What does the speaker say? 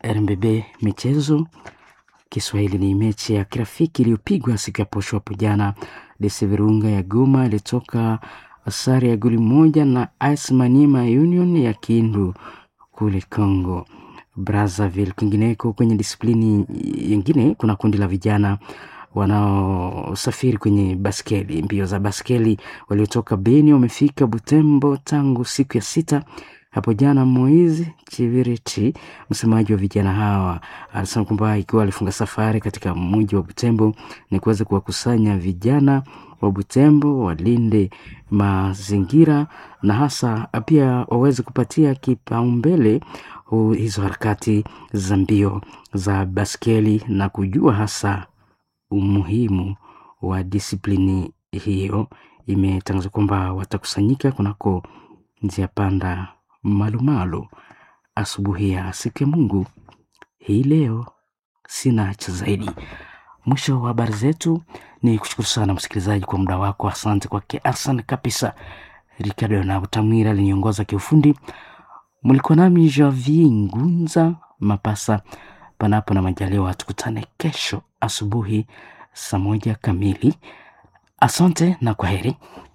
RMBB michezo Kiswahili ni mechi ya kirafiki iliyopigwa siku ya posho hapo jana. DC Virunga ya Goma ilitoka sare ya goli moja na AS Maniema Union ya Kindu kule Congo Brazzaville. Kwingineko kwenye disiplini nyingine, kuna kundi la vijana wanaosafiri kwenye baskeli, mbio za baskeli, waliotoka Beni wamefika Butembo tangu siku ya sita hapo jana. Moizi Chiviriti, msemaji wa vijana hawa, alisema kwamba ikiwa alifunga safari katika mji wa Butembo ni kuweza kuwakusanya vijana wa Butembo walinde mazingira na hasa pia waweze kupatia kipaumbele hizo harakati za mbio za baskeli na kujua hasa umuhimu wa disiplini hiyo. Imetangazwa kwamba watakusanyika kunako njia panda Malumalu asubuhi ya siku ya Mungu hii leo. Sina cha zaidi. Mwisho wa habari zetu. Ni kushukuru sana msikilizaji kwa muda wako. Asante kwake Arsan kabisa. Ricardo na Utamwira aliniongoza kiufundi. Mlikuwa nami Javier Ngunza Mapasa. Panapo na majaliwa, tukutane kesho asubuhi saa moja kamili. Asante na kwa heri.